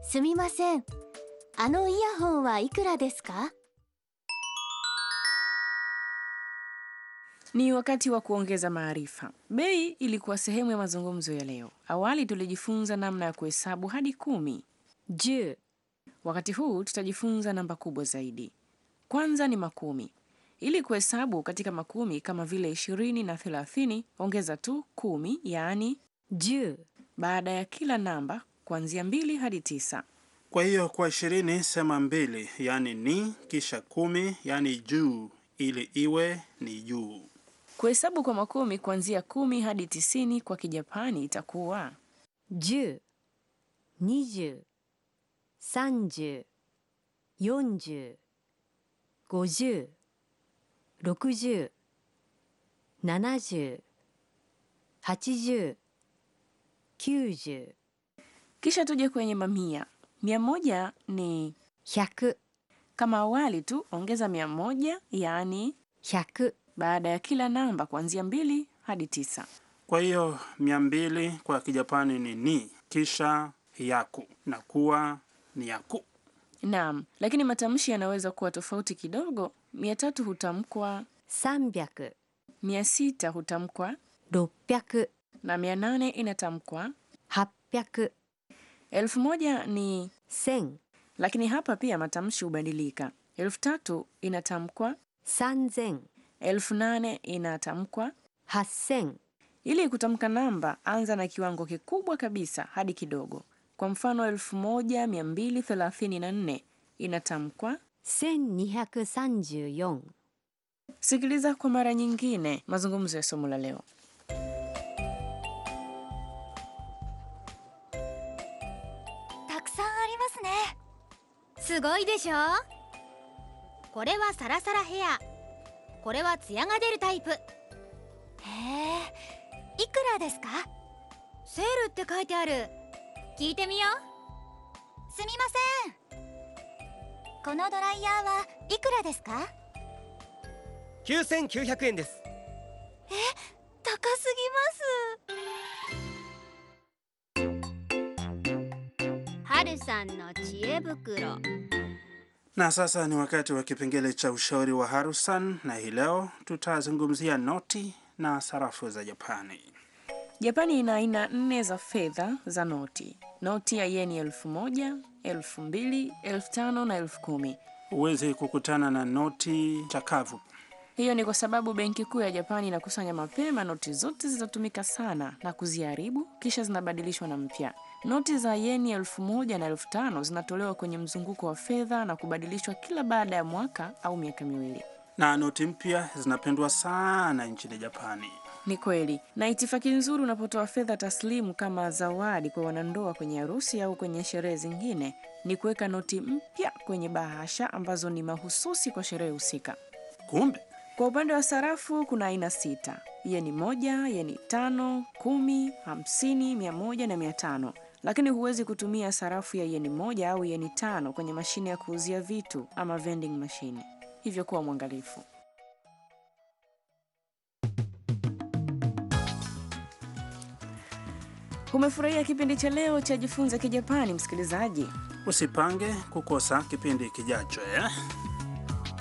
すみませんあのイヤホンはいくらですか Ni wakati wa kuongeza maarifa. Bei ilikuwa sehemu ya mazungumzo ya leo. Awali tulijifunza namna ya kuhesabu hadi kumi. 10 Wakati huu tutajifunza namba kubwa zaidi. Kwanza ni makumi. Ili kuhesabu katika makumi kama vile ishirini na thelathini, ongeza tu kumi, yaani 10 baada ya kila namba kuanzia mbili hadi tisa. Kwa hiyo kwa ishirini sema mbili, yaani ni, kisha kumi, yaani juu, ili iwe ni juu. Kuhesabu kwa makumi kuanzia kumi hadi tisini kwa Kijapani itakuwa 10 20 30 40 50 60 70 80 90 kisha tuje kwenye mamia. Mia moja ni 100 kama awali tu, ongeza mia moja yaani 100 baada ya kila namba kuanzia mbili hadi tisa. Kwa hiyo mia mbili kwa Kijapani ni ni, kisha yaku na kuwa ni yaku. Naam, lakini matamshi yanaweza kuwa tofauti kidogo. Mia tatu hutamkwa, 300 mia sita hutamkwa 600 na mia nane inatamkwa. 800 Elfu moja ni 1000 lakini hapa pia matamshi hubadilika. Elfu tatu inatamkwa, 3000 elfu nane inatamkwa. 8000 Ili kutamka namba, anza na kiwango kikubwa kabisa hadi kidogo. Kwa mfano, elfu moja mia mbili thelathini na nne inatamkwa. 1234 Sikiliza kwa mara nyingine mazungumzo ya somo la leo. たくさんありますねすごいでしょこれはサラサラヘアこれはツヤが出るタイプへえいくらですかセールって書いてある聞いてみようすみませんこのドライヤーはいくらですか 9900円です高すぎます春さんの知恵袋 Na sasa ni wakati wa kipengele cha ushauri wa Harusan, na hii leo tutazungumzia noti na sarafu za Japani. Japani ina aina nne za fedha za noti: noti ya yeni elfu moja, elfu mbili, elfu tano na elfu kumi. Huwezi kukutana na noti chakavu. Hiyo ni kwa sababu benki kuu ya Japani inakusanya mapema noti zote zilizotumika sana na kuziharibu, kisha zinabadilishwa na mpya. Noti za yeni elfu moja na elfu tano zinatolewa kwenye mzunguko wa fedha na kubadilishwa kila baada ya mwaka au miaka miwili. Na noti mpya zinapendwa sana nchini Japani. Ni kweli, na itifaki nzuri unapotoa fedha taslimu kama zawadi kwa wanandoa kwenye harusi au kwenye sherehe zingine ni kuweka noti mpya kwenye bahasha ambazo ni mahususi kwa sherehe husika. Kumbe Kwa upande wa sarafu kuna aina sita: yeni moja, yeni tano, kumi, hamsini, mia moja na mia tano. Lakini huwezi kutumia sarafu ya yeni moja au yeni tano kwenye mashine ya kuuzia vitu ama vending machine, hivyo kuwa mwangalifu. Umefurahia kipindi cha leo cha Jifunze Kijapani, msikilizaji? usipange kukosa kipindi kijacho eh?